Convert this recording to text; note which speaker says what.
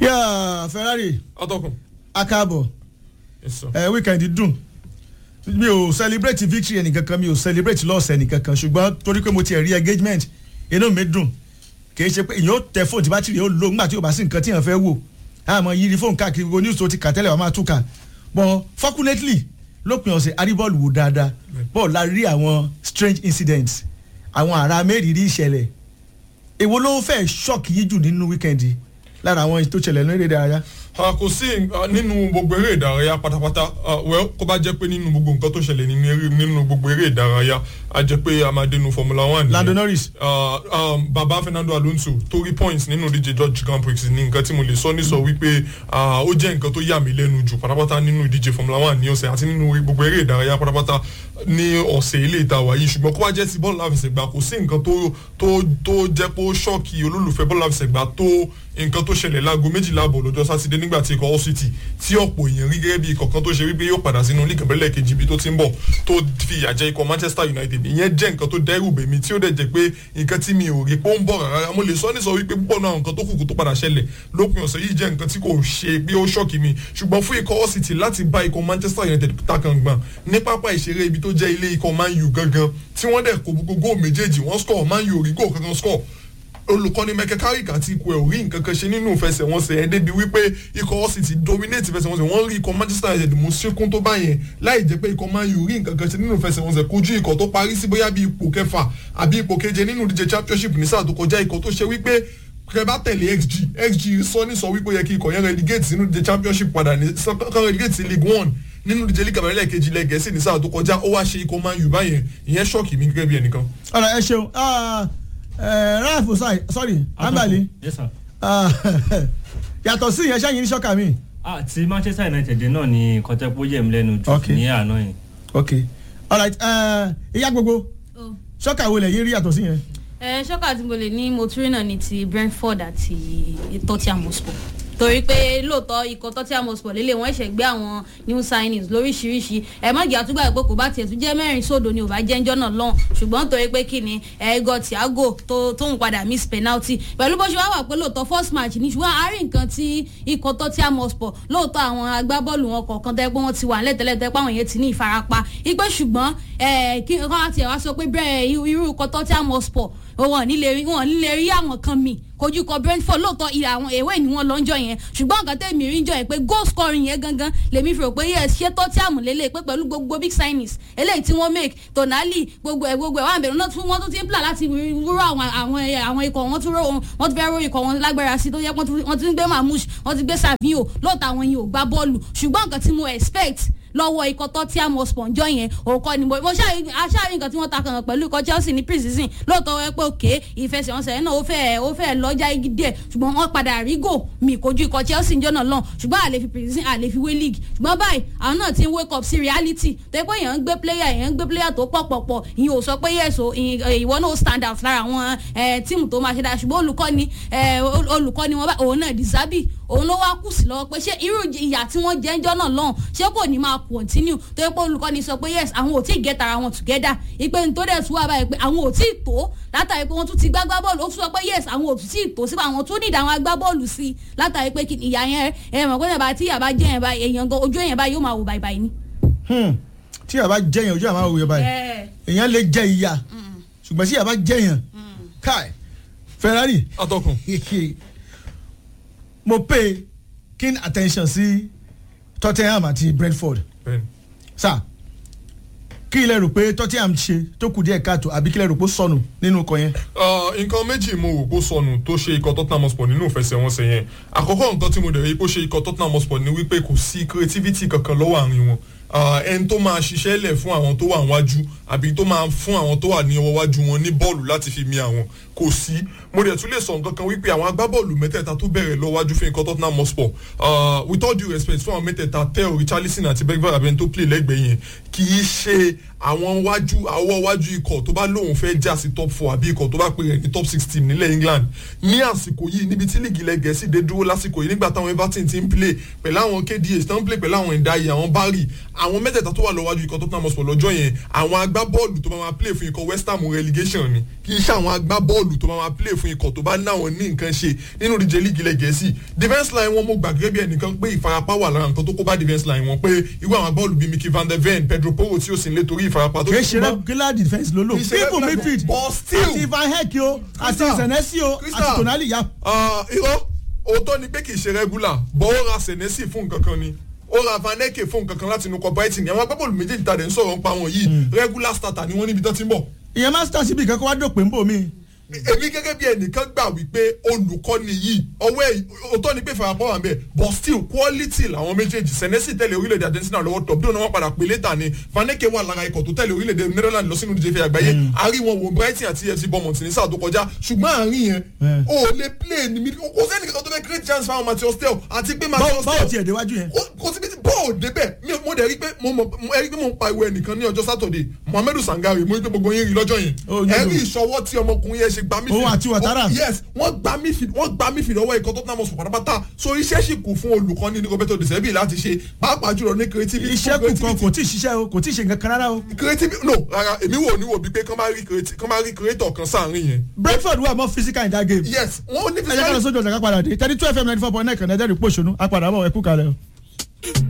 Speaker 1: yà Ferrari
Speaker 2: atọ́kùn
Speaker 1: akáàbọ̀
Speaker 2: yes sir.
Speaker 1: ẹ weekend dùn mi ò celebrate victory ẹnìkankan mi ò celebrate loss ẹnìkankan ṣùgbọ́n torí pé mo ti rí engagement inú mi dùn kì í ṣe pé ìyẹn ó tẹ fóònù tí bátìrì ó lò ńgbà tí ò bá sí nǹkan tí èèyàn fẹ́ wò àmọ́ yiri fóònù káàkiri gbogbo news tó ti kà tẹ́lẹ̀ wàá máa túkà but fortunately lópin ọ̀sẹ̀ aríbọ́ọ̀lù wò dáadáa bọ́ọ̀lù la rí àwọn strange incidents àwọn àrà mẹ́rìírí ìṣẹ̀lẹ̀ èwo ló fẹ́ ṣọ́ọ̀kì yìí jù nínú weekend yìí lára àwọn tó ṣẹlẹ̀ lórí ìdárayá.
Speaker 2: a kò sí uh, nínú gbogbo eré ìdárayá pátápátá uh, well kó bá jẹ́ pé nínú gbogbo nǹkan tó ṣẹlẹ̀ nínú eré nínú gbogbo eré ìdárayá a jẹ́ pé a máa dénú formula one. nìyẹn.
Speaker 1: Lando Norris.
Speaker 2: Uh, um, baba Fernando Alonso torí points nínú ìdíje George Grand Prix ní nǹkan tí mo lè sọ ní sọ wípé uh, ó jẹ́ nǹkan tó yà mí lẹ́nu jù pátápátá nínú ìdíje formula one ní ọ̀sẹ̀ àti nínú gbogbo eré ìdárayá pátápátá ní ọ̀sẹ̀ ilé ìtawà yìí ṣùgbọ́n kó wá jẹ́ ti bọ́ọ̀lù àfẹsẹ̀gbá kò sí nǹkan tó tó tó jẹ́ pé ó ṣọ́ọ̀kì olólùfẹ́ bọ́ọ̀lù àfẹsẹ̀gbá tó nǹkan tó ṣẹlẹ̀ láago méjìlá àbọ̀ lọ́jọ́ sátidé nígbà tí ikọ̀ Hull City tí ọ̀pọ̀ èèyàn rí gẹ́gẹ́ bí ikọ̀ kan tó ṣe wípé yóò padà sínú líìgì abẹ́lẹ̀ kejì ibi tó ti ń bọ̀ tó fi ìyà jẹ ikọ̀ Manchester United ìyẹn jẹ́ nǹkan tó dẹ́rù bèmí tí ó dẹ̀ jẹ́ pé nǹkan tí mi ò rí pé ó ń bọ̀ rárá mo lè sọ ní sọ wípé púpọ̀ náà nǹkan tó kùkù tó padà ṣẹlẹ̀ lópin ọ̀sẹ̀ yìí jẹ́ nǹkan tí kò ṣe pé ó ṣọ́ọ̀kì mi ṣùgbọ́n fún ikọ̀ Hull City láti bá ikọ̀ Manchester United takàngbọ̀n ní pápá ìṣeré ibi tó jẹ́ ilé ikọ̀ Man U gangan tí wọ́n dẹ̀ kó gbogbo góò méjèèjì wọ́n score Man U ò rí góò kankan score olùkọ́ni Michael Carrick àti ikú ẹ̀ ò rí nǹkan kan ṣe nínú ìfẹsẹ̀wọnsẹ̀ ẹ̀ débi wípé ikọ̀ Hull City dominate ìfẹsẹ̀wọnsẹ̀ wọ́n rí ikọ̀ Manchester United mú síkún tó bá yẹn láì jẹ́ pé ikọ̀ Man U rí nǹkan kan ṣe nínú ìfẹsẹ̀wọnsẹ̀ kojú ikọ̀ tó parí sí bóyá bí ipò kẹfà àbí ipò keje nínú ìdíje championship ní sáà tó kọjá ikọ̀ tó ṣe wípé kẹ bá tẹ̀lé xg xg sọ ní sọ wípé ó yẹ kí ikọ̀ yẹn relegate sínú ìdíje championship padà ní kan relegate sí league one nínú ìdíje league abẹ́rẹ́ kejì ilẹ̀ gẹ̀ẹ́sì ní sáà tó kọjá ó wá ṣe ikọ̀ Man U báyẹn ìyẹn ṣọ́ọ̀kì mi gẹ́gẹ́ bí ẹnìkan.
Speaker 1: ọ̀rọ̀ ẹ ṣeun ráàfù sorry ambali
Speaker 3: yes sir.
Speaker 1: yàtọ̀ sí ìyẹn sẹ́yìn ní ṣọ́kà mi.
Speaker 3: ah ti Manchester United náà ni nǹkan tẹ́ pé ó yẹ̀ mí lẹ́nu jù
Speaker 1: Okay.
Speaker 3: ní àná yìí.
Speaker 1: ok alright ìyá gbogbo
Speaker 4: Oh.
Speaker 1: ṣọ́kà wo lẹ̀ yín rí yàtọ̀ sí yẹn.
Speaker 4: ẹ ṣọ́kà tí mo lè ní mo tún rí náà ní ti Brentford àti Tottenham Hotspur torí pé lóòótọ́ ikọ̀ Tottenham Hotspur lélẹ̀ wọ́n ṣẹ̀ gbé àwọn new signings lóríṣiríṣi ẹ má jẹ́ àtúgbà pé kò bá tiẹ̀ tún jẹ́ mẹ́rin sódò ni ò bá jẹ́ ńjọ́ náà lọ́hùn ṣùgbọ́n torí pé kí ni ẹ̀ẹ́gọ́ Thiago tó tó ń padà miss penalty pẹ̀lú bó ṣe wá wà pé lóòótọ́ first match ni ṣùgbọ́n a rí nǹkan tí ikọ̀ Tottenham Hotspur lóòótọ́ àwọn agbábọ́ọ̀lù wọn kọ̀ọ̀kan tẹ́ pé wọ́n ti wà lẹ́tẹ̀lẹ́ tẹ́ pé àwọn yẹn ti ní ìfarapa ipe ṣùgbọ́n ẹ̀ kí wọ́n á tiẹ̀ wá sọ pé bẹ́ẹ̀ irú ikọ̀ Tottenham Hotspur wọn nílé rí wọn nílé rí àwọn kan mi kojú kọ Brentford lóòótọ́ ilẹ̀ àwọn èwe ni wọ́n lọ́njọ́ yẹn ṣùgbọ́n nǹkan tẹ̀mí rí jọ yẹn pé goal scoring yẹn gangan lèmi fi rò pé yes ṣé Tottenham lélẹ̀ pé pẹ̀lú gbogbo big signings eléyìí tí wọ́n make Tonali gbogbo ẹ̀ gbogbo ẹ̀ wọ́n àbẹ̀rẹ̀ náà tún wọ́n tún ti ń plan láti rúrọ̀ àwọn àwọn àwọn ikọ̀ wọ́n tún rò wọ́n tún fẹ́ rò ikọ̀ wọn lágbára sí tó yẹ wọ́n tún gbé Mamouche wọ́n ti gbé Savio lóòótọ́ àwọn yìí ò gbá bọ́ọ̀lù ṣùgbọ́n nǹkan tí mo expect lọ́wọ́ ikọ̀ Tottenham Hotspur ńjọ́ yẹn òkò ni mo ṣáàrí nǹkan tí wọ́n ta kàn pẹ̀lú ikọ̀ Chelsea ní pre-season lóòótọ́ wẹ́ pé òkè ìfẹsẹ̀wọnsẹ̀ náà ó fẹ́ ó fẹ́ lọ́jà igi díẹ̀ ṣùgbọ́n wọ́n padà rí gò mí kojú ikọ̀ Chelsea ńjọ́ náà lọ́n ṣùgbọ́n àlè fi pre-season àlè fi wé league ṣùgbọ́n báyìí àwọn náà ti ń wake up sí reality tó yẹ pé èèyàn ń gbé player èèyàn ń gbé player tó pọ̀ pọ̀ pọ̀ ìyẹn ò sọ pé yes o ìwọ náà ó stand out lára àwọn tíìmù tó máa ṣe dáa ṣùgbọ́n olùkọ́ni olùkọ́ni wọn bá òun náà Disabi òun ló wá kù sí lọ́wọ́ pé ṣé irú ìyà tí wọ́n jẹ́ ńjọ́ náà lọ́hùn ṣé kò ní máa continue tó yẹ pé olùkọ́ni sọ pé yes àwọn ò tí ì get ara wọn together ìpè tó dẹ̀ tún wà báyìí pé àwọn ò tí ì tó látàrí pé wọ́n tún ti gbá gbá bọ́ọ̀lù ó tún sọ pé yes àwọn ò tí ì tó sípò àwọn tún nídìí àwọn agbábọ́ọ̀lù sí i látàrí pé ìyà yẹn ẹ mọ̀ pé ìyàbá tí ìyàbá jẹ́ yẹn báyìí èèyàn gan ojú èèyàn báyìí yóò máa wò báyìí báyìí ni.
Speaker 1: tí ìyàbá jẹyàn ojú àmà òye báyìí èèyàn lè jẹ ìyà ṣùgbọ́n tí ìyàbá jẹyàn káì Ferrari
Speaker 2: atọ́kùn
Speaker 1: mo pay keen attention sí Tottenham àti Brentford
Speaker 2: bẹ́ẹ̀ni.
Speaker 1: sá kí ilẹ̀ rò pé Tottenham ṣe tó kù díẹ̀ káàtó àbí kí ilẹ̀ rò pé ó sọnù nínú ọkọ̀ yẹn.
Speaker 2: nǹkan méjì mo rò pé ó sọnù tó ṣe ikọ̀ Tottenham Hotspur nínú ìfẹsẹ̀wọnsẹ̀ yẹn àkọ́kọ́ nǹkan tí mo dẹ̀ rí pé ó ṣe ikọ̀ Tottenham Hotspur ni wípé kò sí creativity kankan lọ́wọ́ àárín wọn ẹni tó máa ṣiṣẹ́ lẹ̀ fún àwọn tó wà níwájú àbí tó máa fún àwọn tó wà ní ọwọ́ wájú wọn ní bọ́ọ̀lù láti fi mi àwọn kò sí mo dẹ̀ tún lè sọ nǹkan kan wípé àwọn agbábọ́ọ̀lù mẹ́tẹ̀ẹ̀ta tó bẹ̀rẹ̀ lọ wájú fún ikọ̀ Tottenham Hotspur with all due respect fún àwọn mẹ́tẹ̀ẹ̀ta Theo Richarlison àti Bergvall abẹ́ni tó play lẹ́gbẹ̀ẹ́ yẹn kì í ṣe àwọn wájú àwọ̀ wájú ikọ̀ tó bá lóun fẹ́ já sí top four àbí ikọ̀ tó bá pè rẹ̀ ní top six team nílẹ̀ England ní àsìkò yìí níbi tí líìgì ilẹ̀ Gẹ̀ẹ́sì dé dúró lásìkò yìí nígbà táwọn Everton ti ń play pẹ̀lú àwọn KDH tó ń play pẹ̀lú àwọn Ndiaye àwọn Barry àwọn mẹ́tẹ̀ẹ̀ta tó wà lọ́wájú ikọ̀ Tottenham Hotspur lọ́jọ́ yẹn àwọn agbábọ́ọ̀lù tó bá máa play fún ikọ̀ West Ham relegation ni kì í ṣe àwọn agbábọ́ọ̀lù tó bá máa play fún ikọ̀ tó bá náwọn ní nǹkan ṣe nínú ìdíje líìgì ilẹ̀ Gẹ̀ẹ́sì defence line wọn mo gbà gẹ́gẹ́ bí ẹnìkan pé ìfarapa wà lára nǹkan tó kó bá defence line wọn pé irú àwọn agbábọ́ọ̀lù bíi Mickey van der Ven Pedro Porro tí ó sì ń lé torí ìfarapa tó
Speaker 1: kì í ṣe regular defence ló lò
Speaker 2: Kì í ṣe
Speaker 1: people
Speaker 2: regular
Speaker 1: midfield
Speaker 2: but still.
Speaker 1: àti van heck o àti
Speaker 2: Crystal.
Speaker 1: senesi o
Speaker 2: Crystal.
Speaker 1: àti tonali ya.
Speaker 2: Ah, irọ́ òótọ́ ni pé kì í ṣe regular bọ́ ó ra Senesi fún nǹkan kan ni ó ra Vaneke fún nǹkan kan láti inú kọ Brighton àwọn agbábọ́ọ̀lù méjèèjì tàdé ń sọ̀rọ̀ nípa wọn yìí regular starter ni wọ́n níbi tán ti ń bọ̀
Speaker 1: ìyẹn master síbi kankan wá dòpin bò mí.
Speaker 2: èmi gẹ́gẹ́ bí ẹnìkan gbà wípé olùkọ́ni yìí ọwọ́ ẹ̀ òótọ́ ni pé ìfarapọ̀ wà ń bẹ̀ but still quality làwọn méjèèjì Senesi tẹ̀lé orílẹ̀-èdè Argentina lọ́wọ́ top dóò náà wọ́n padà pé létà ni Vaneke wà lára ikọ̀ tó tẹ̀lé orílẹ̀-èdè Netherlands lọ sínú ìdíje àgbáyé àárín wọn wo Brighton àti FC Bournemouth ní sáà tó kọjá ṣùgbọ́n àárín yẹn
Speaker 1: Mm.
Speaker 2: o ò lè play ní mid kò sẹ́ni kankan tó fẹ́ create chance fáwọn Matheus Tel àti pé
Speaker 1: báwo
Speaker 2: Matheus
Speaker 1: báwo
Speaker 2: Tel
Speaker 1: tiẹ̀ déwájú yẹn.
Speaker 2: ó- kò síbi tí bọ́ọ̀ débẹ̀ mi mo dẹ̀ rí pé mo mọ̀ mo rí pé mo ń pariwo ẹnìkan ní ọjọ́ sátọ̀dẹ̀ Muhammadu Sangare mo rí pé gbogbo yín rí lọ́jọ́ yẹn
Speaker 1: Ó, yóò
Speaker 2: ẹ
Speaker 1: lò.
Speaker 2: rí ìṣọwọ́ tí ọmọkùnrin yẹn ṣe gbà mí
Speaker 1: Òun àti Ouattara.
Speaker 2: yes wọ́n gbà mí fi wọ́n gbà mí fi lọ́wọ́ ikọ̀ tó tán mọ̀ sùn pátápátá so iṣẹ́ sì kù fún olùkọ́ni ní Roberto De Zerbi láti ṣe pàápàá jùlọ ní creativity
Speaker 1: iṣẹ́
Speaker 2: fún
Speaker 1: kù kan
Speaker 2: creativity
Speaker 1: kò tí ì ṣiṣẹ́ o kò tí ì ṣe nǹkan kan rárá o.
Speaker 2: creativity no rárá èmi wò ní wò bí pé kán bá rí creati- kán bá rí creator kan sáàrin yẹn
Speaker 1: Brentford wà more physical in that game.
Speaker 2: yes wọ́n ní
Speaker 1: ẹ jẹ́ ká lọ sójú ọjà ká padà dé thirty two fm ninety four point nine kan ẹ̀dẹ́rì pòṣónú apàdà bọ̀ ẹ̀kú kalẹ̀ o.